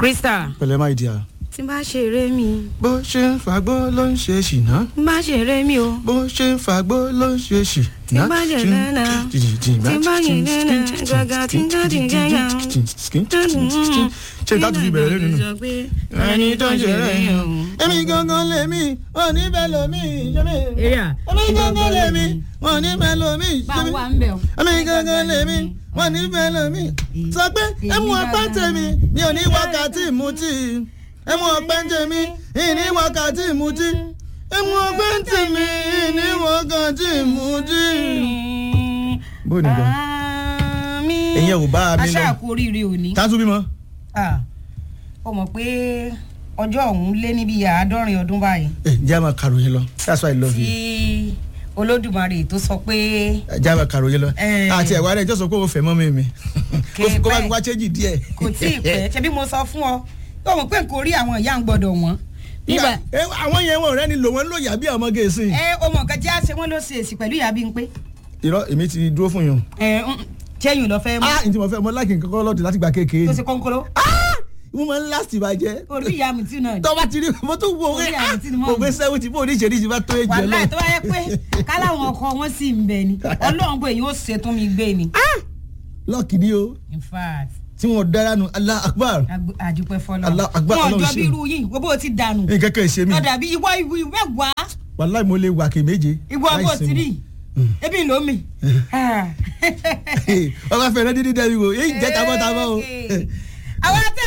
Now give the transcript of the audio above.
Krista pẹ̀lẹ́ máa di a. tí n bá ṣeré mi bó ṣe ń fagbó ló ń ṣe ṣìnà. n bá ṣeré mi o bó ṣe ń fagbó ló ń ṣe ṣìnà. Tí n bá jẹ lẹ́nà, tí n bá jẹ lẹ́nà, gàgà tí n jáde gẹ́gà. ṣe ìdájú fi bẹ̀rẹ̀ lẹ́nu nù. ẹni tó ń ṣeré yẹn o. èmi gangan lèmi wọn ní bẹ́ẹ̀ lómi ṣẹ́mi. èrè èmi gangan lèmi wọn ní bẹ́ẹ̀ lómi bá ṣẹ́mi. wà ń bẹ̀ o. èmi gangan lèmi wọn ní bẹ́ẹ̀ lómi. sọ pé ẹmu ọpẹ́ tèmi mi ò ní wákàtí mutí ẹmu ọpẹ́ tèmi ìní wákàtí mutí ẹmu ọpẹ́ tèmi ìní wákàtí mutí. bó ní gan. mi. Ẹ̀yin ò bá mi lọ. aṣáà kú oríire òní. tásù bímọ. Ah, ó mọ̀ pé ọjọ́ ọ̀hún lé níbi àádọ́rin ọdún báyìí ẹ jẹ́ àmà kàròyìn lọ that's why i love you. tí olódùmarè tó sọ pé ẹ jẹ́ àmà kàròyìn lọ. Eh. àti ẹ̀wá rẹ̀ jọ́ sọ pé o fẹ́ mọ́ mi mi Kè kó bá pẹ́. mi wá chéjì díẹ̀. kò tí ì pẹ́ ṣebí mo sọ fún ọ ó mọ̀ pé nǹkan orí àwọn ìyá ń gbọ́dọ̀ wọ́n. nígbà ẹ àwọn yẹn wọn rẹ ni lò wọn lò yà bí ọmọ gẹ̀ẹ́sì. ẹ o mọ̀ nǹkan tí a ṣe wọ́n ló ṣe èsì pẹ̀lú ìyá bí n pé irọ́ èmi ti dúró fún yín o. ẹ jẹ́yìn lọ fẹ́ mú ah ǹtí mo fẹ́ mo láìkí nǹkan kọ́ lọ́dún láti gba kékeré. tó ṣe kọ́ńkọ́rọ́ mo máa ń last ìbàjẹ́. orí ìyá mi tí náà tó bá ti rí mo tún wo Orí pé àmì ah tí ni mo mo mú. gbé seventy bó oníṣẹ́rí ti bá tó èjì wàhálà ọlọ́run. tó bá yẹ pé káláwọn ọkọ wọn sì ń bẹ ni ọlọ́run bó èyí ó ṣe tún mi gbé ni. lọ́ọ̀kì ni o in fact tí wọn dára nu Allah akbar ag- àdúpẹ́ fọlọ́ Allah Akbar, wọn Ọlọ́run jọ bí ṣe. irú yìí wo bó ti dànù nǹkan kan ṣe mí lọ́dà bí ìwọ ìwú mẹ́wàá wàláì mo lè wà kè méje. ìwọ láì bó ti sinmi. rí ebi ló mi. ọba fẹ̀rẹ̀ dídí dẹ́bi wo èyí jẹ́ tabọ́tabọ́ o. àwọn àti